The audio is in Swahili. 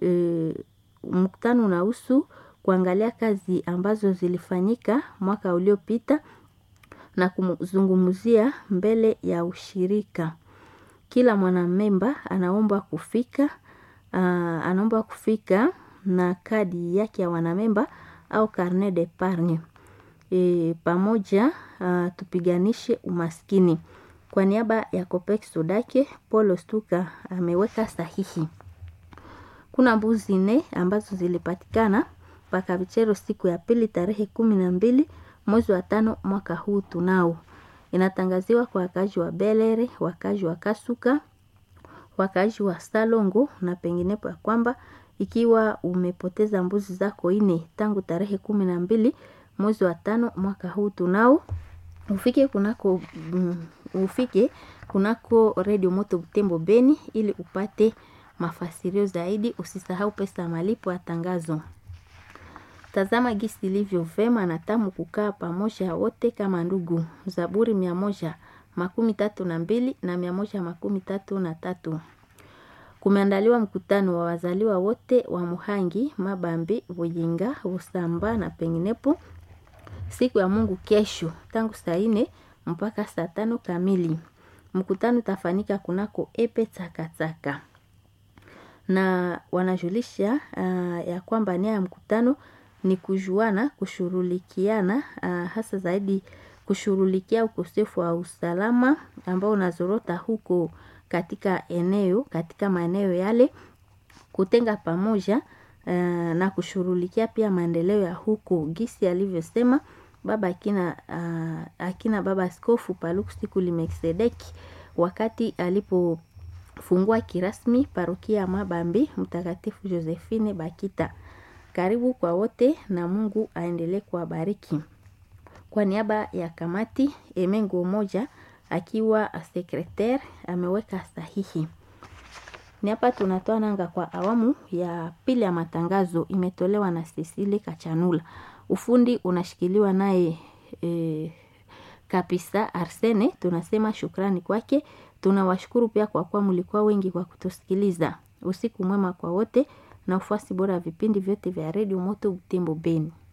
e, mkutano unahusu kuangalia kazi ambazo zilifanyika mwaka uliopita na kuzungumzia mbele ya ushirika. Kila mwanamemba anaomba kufika uh, anaomba kufika na kadi yake ya wanamemba au carnet d'epargne. E, pamoja uh, tupiganishe umaskini. Kwa niaba ya Copex Sodake, Paul Stuka ameweka sahihi. Kuna mbuzi nne ambazo zilipatikana Pakavichero siku ya pili tarehe kumi na mbili mwezi wa tano mwaka huu tunao. Inatangaziwa kwa wakazi wa Belere, wakazi wa Kasuka, wakazi wa Salongo na penginepo ya kwamba ikiwa umepoteza mbuzi zako ine tangu tarehe kumi na mbili mwezi wa tano mwaka huu tunao ufike kunako mm, ufike kunako Radio Moto Butembo Beni ili upate mafasirio zaidi. Usisahau pesa ya malipo ya tangazo. Tazama gisi ilivyo vema na tamu kukaa pamoja wote kama ndugu. Zaburi mia moja makumi tatu na mbili na mia moja makumi tatu na tatu. Kumeandaliwa mkutano wa wazaliwa wote wa Muhangi, Mabambi, Buyinga, Busamba na penginepo siku ya Mungu kesho tangu saa ine mpaka saa tano kamili. Mkutano utafanyika kunako epe takataka na wanajulisha uh, ya kwamba nia ya mkutano ni kujuana, kushurulikiana uh, hasa zaidi kushurulikia ukosefu wa usalama ambao unazorota huko katika eneo katika maeneo yale, kutenga pamoja uh, na kushurulikia pia maendeleo ya huko gisi alivyosema baba akina, uh, akina baba askofu Paluku Sikuli Melkisedeki wakati alipofungua kirasmi parokia ya Mabambi Mtakatifu Josephine Bakita. Karibu kwa wote na Mungu aendelee kuwabariki. Kwa niaba ya kamati Emengo moja akiwa sekretari ameweka sahihi. Ni hapa tunatoa nanga kwa awamu ya pili ya matangazo, imetolewa na Cecile Kachanula. Ufundi unashikiliwa naye e, kabisa Arsene. Tunasema shukrani kwake. Tunawashukuru pia kwa kuwa mlikuwa wengi kwa kutusikiliza. Usiku mwema kwa wote na ufuasi bora ya vipindi vyote vya redio Moto Butembo Beni.